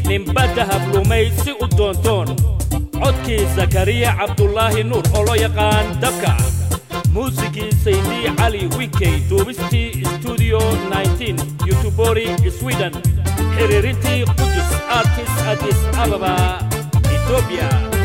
ninba dahab lumaysi u doontoon codkii zakariya cabdulaahi nuur oo loo yaqaan dabka muusigii saydii cali winkey duubistii stuudiyo 19 yutubori sweden xiriirintii qudus artis adis ababa etoobiya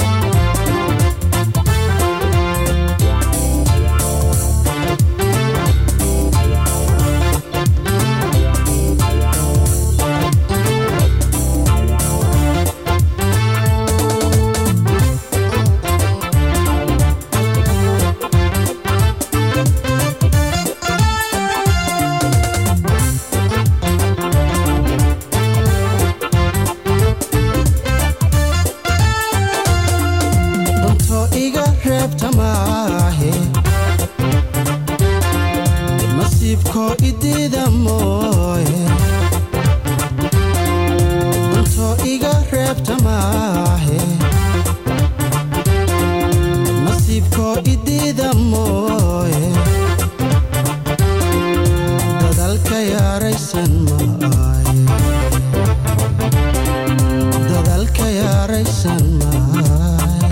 danto iga reebta maahe nasiibkoo idiida mooye danto iga reebta maahe nasiibkoo idiida mooye dadalka yaaraysan maaye dadalka yaaraysan maaye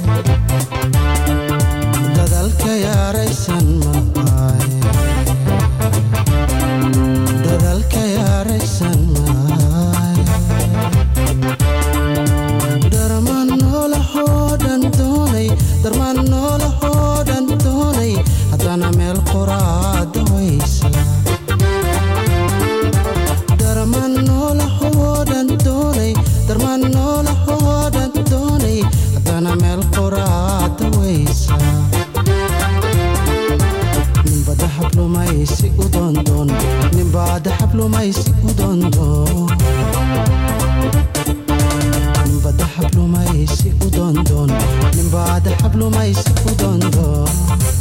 dadalka yaaraysan maaye dadalka yaaraysan maaye darmaan noolahoo dhan doonay darmaan noolahoo dhan doonay haddana meel qoraada waysa darmaan noolahoo dhan doonay darmaan noolahoo dhan doonay haddana meel qoraada waysa ninba dahab lumaysi u doondoon ninba dahab lumaysi u doondoon ninba dahab lumaysi u doondoon ninba dahab lumaysi u doondoon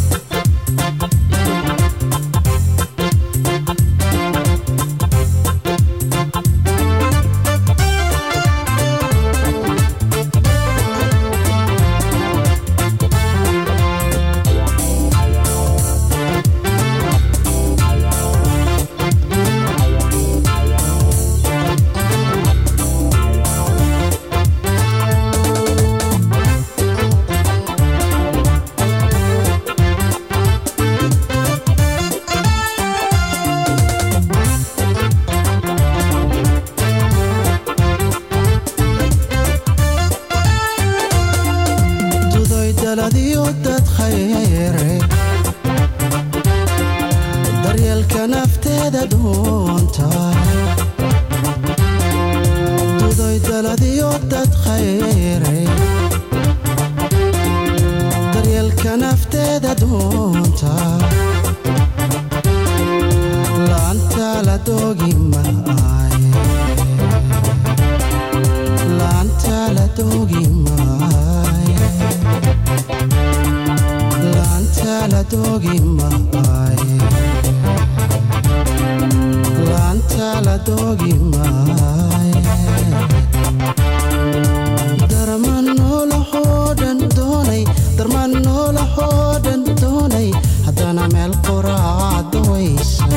dudoy daladiyo dad khayre daryeelka nafteeda dhuunta dudoy daladiyo dad khayre daryeelka nafteeda dhuunta laanta la doogi maaye laanta la doogi maaye laanta la doogi maaye laanta la doogi maaye darmaan noolahoo dhan doonay darmaan noolahoo dhan doonay haddana meel qoraada waysa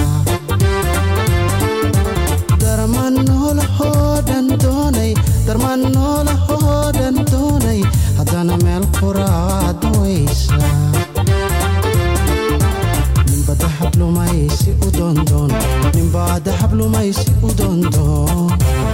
darmaan noolahoo dhan doonay darmaan noolahoo dhan doonay haddana meel qoraada waysa ninba dahab lumaysi u doondoon ninba dahab lumaysi u doondoon